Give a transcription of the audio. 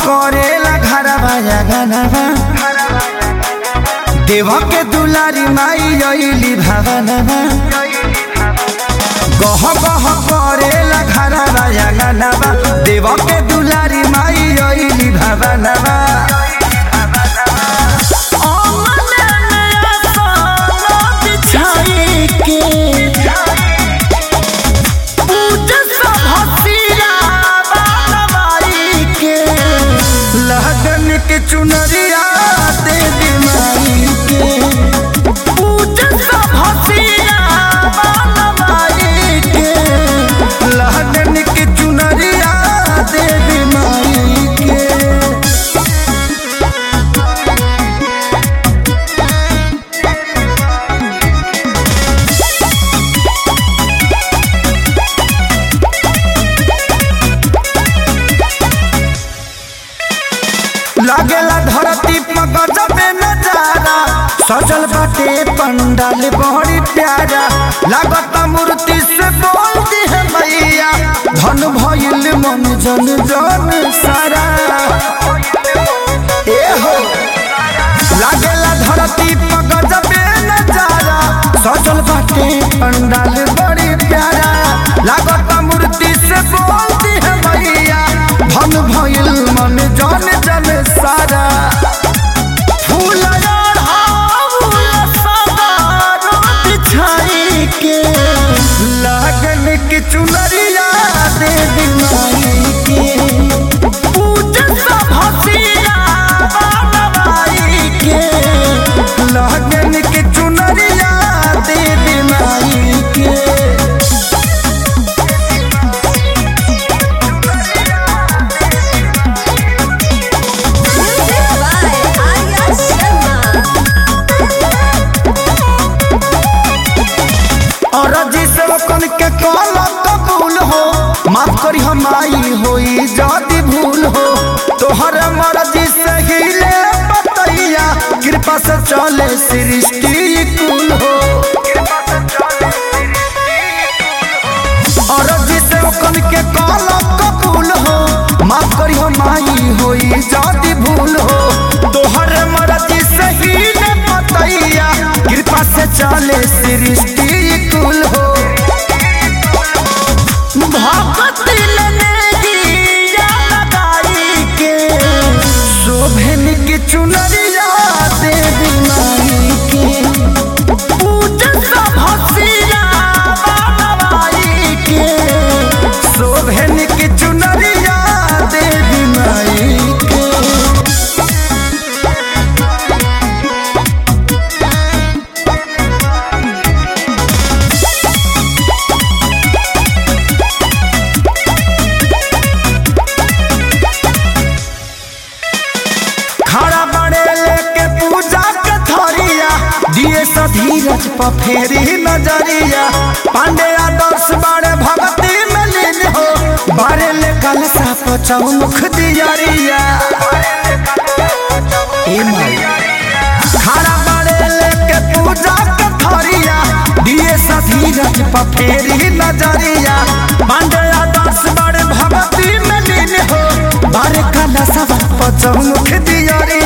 करेला घरवा जगनवा देवा के दुलारी माई अइली भवनवा गह गह करेला घरवा जगनवा देवा के दुलारी माई अइली भवनवा लगन के चुनरिया दे दी माई के लगन के चुनरिया दे दी माई के लागेला धरती पर गजबे नजारा सजल बाटे पंडाल बड़ी प्यारा लागत मूर्ति से बोलती है मैया धन भइल मन जन जन सारा ए हो लागेला धरती पर गजबे नजारा सजल बाटे पंडाल बड़ी प्यारा लागत मूर्ति से बोलती है मैया धन भइल मन जन जन सारा फूल लगन की चुनरिया दे दी माई के लगन की चुनरिया दे दी माई के Music by Arya Sharma. और जिसे कन के कल कबूल हो माफ करी हम आई होई जदी भूल हो तोहर मर्जी से हिले बतैया कृपा से चले सृष्टि कुल हो और जिसे कन के कल कबूल हो माफ करी हम आई होई जदी भूल हो तोहर मर्जी से हिले बतैया कृपा से चले सृष्टि कुल हो शोभन की चुनरिया देवी माई के शोभन की चुनरिया देवी माई के खड़ा बड़े लेके पूजा के थरिया दिए धीरज पर फेरी नजरिया पांडे आदर्श बड़े भक्ति में लीन हो बारे ले कलसा पचौमुख दियरिया ए माई खड़ा बड़े लेके पूजा के थरिया दिए धीरज पर फेरी नजरिया पांडे आदर्श बड़े भक्ति में लीन हो बारे कलसा पचौमुख दियरिया